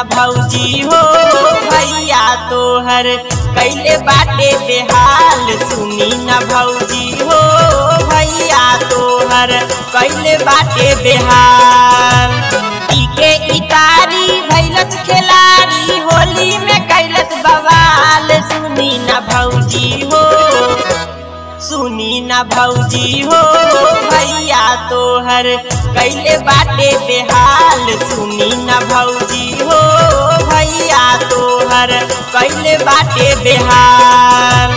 न भौजी हो भैया तोहर कैले बाटे बेहाल सुनी न भौजी हो भैया तोहर कैले बाटे बेहाल टीके इतारी भैलस खिलाड़ी होली में कैलस बवाल सुनी न भौजी हो सुनी न भौजी हो भैया तोहर कैले बाटे बेहाल सुनी न भौजी हो भैया तोहर कैले बाटे बेहाल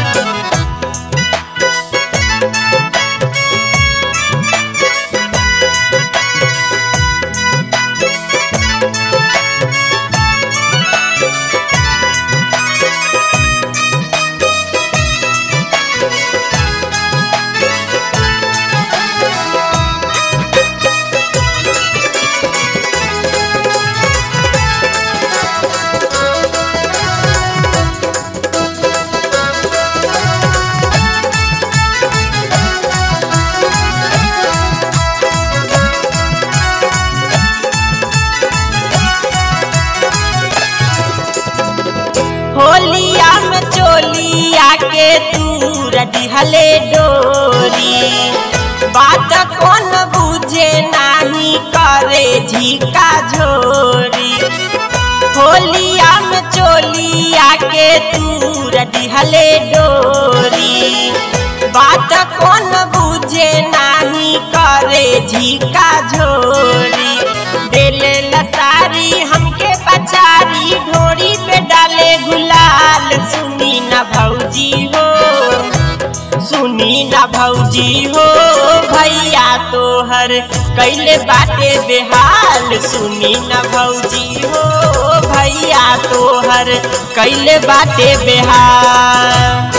होलिया में चोलिया के दूर दिहले डोरी बात कौन बुझे नाही करे झिका झोरी होलिया में चोलिया के दूर दिहले डोरी बात कौन बुझे नाही करे झिका झोरी देले लसारी हमके बचारी ढोरी पे डाले गुलाल सुनी न भौजी हो सुनी न भौजी हो भैया तोहर कैले बाटे बेहाल सुनी न भौजी हो भैया तोहर कैले बाटे बेहाल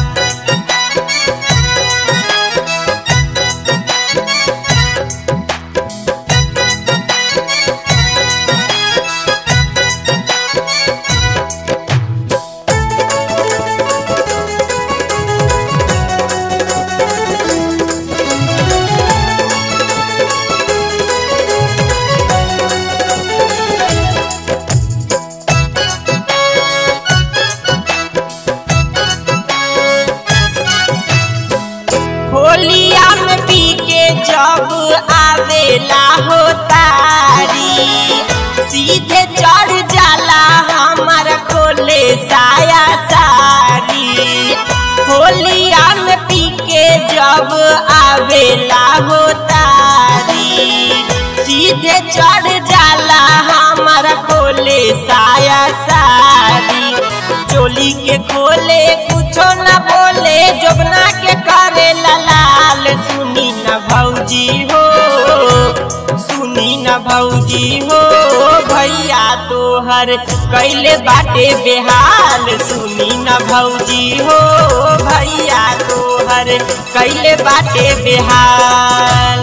होलिया में पी के जब आवेला हो तारी सीधे चढ़ जाला हमारा खोले साया सारी होलिया में पी के जब आवेला हो तारी सीधे चढ़ जाला हमारा खोले साया सारी चोली के खोले कुछो न बोले जोबना के करे लाल सुनी न भौजी हो सुनी न भौजी हो भैया तोहर कैले बाटे बेहाल सुनी न भौजी हो भैया तोहर कैले बाटे बेहाल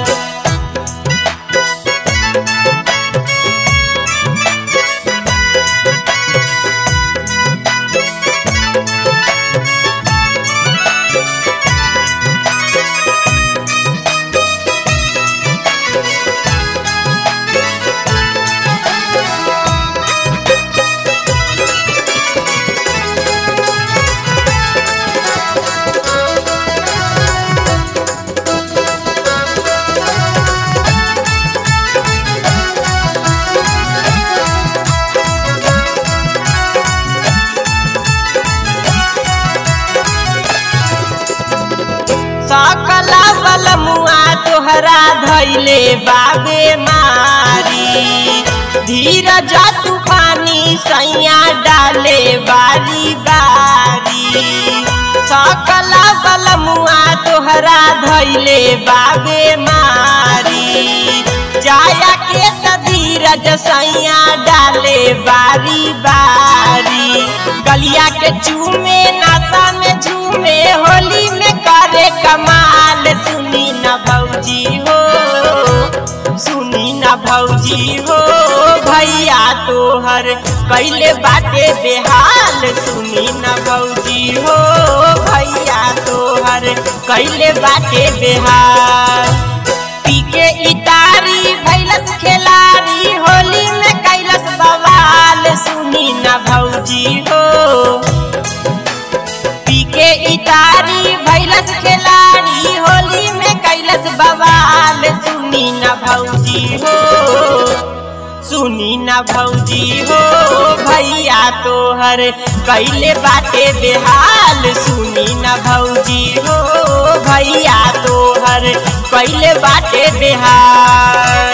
सकला बल मुआ तोहरा धैले बाबे मारी धीरज तूफानी सैया डाले बारी बारी सकला बल मुआ तोहरा धैले बाबे मारी जाया के त धीरज सैया डाले बारी बारी गलिया के चूमे नासा में झूमे होली में करे कमाल सुनी न भौजी हो सुनी न भौजी हो भैया तोहर कैले बाटे बेहाल सुनी न भौजी हो भैया तोहर कैले बाटे बेहाल पी के इतारी भैलस खेलारी होली में कैलस बवाल बवाल सुनी न भौजी हो सुनी न भौजी हो भैया तोहर कैले बाटे बेहाल सुनी न भौजी हो भैया तोहर कैले बाटे बेहाल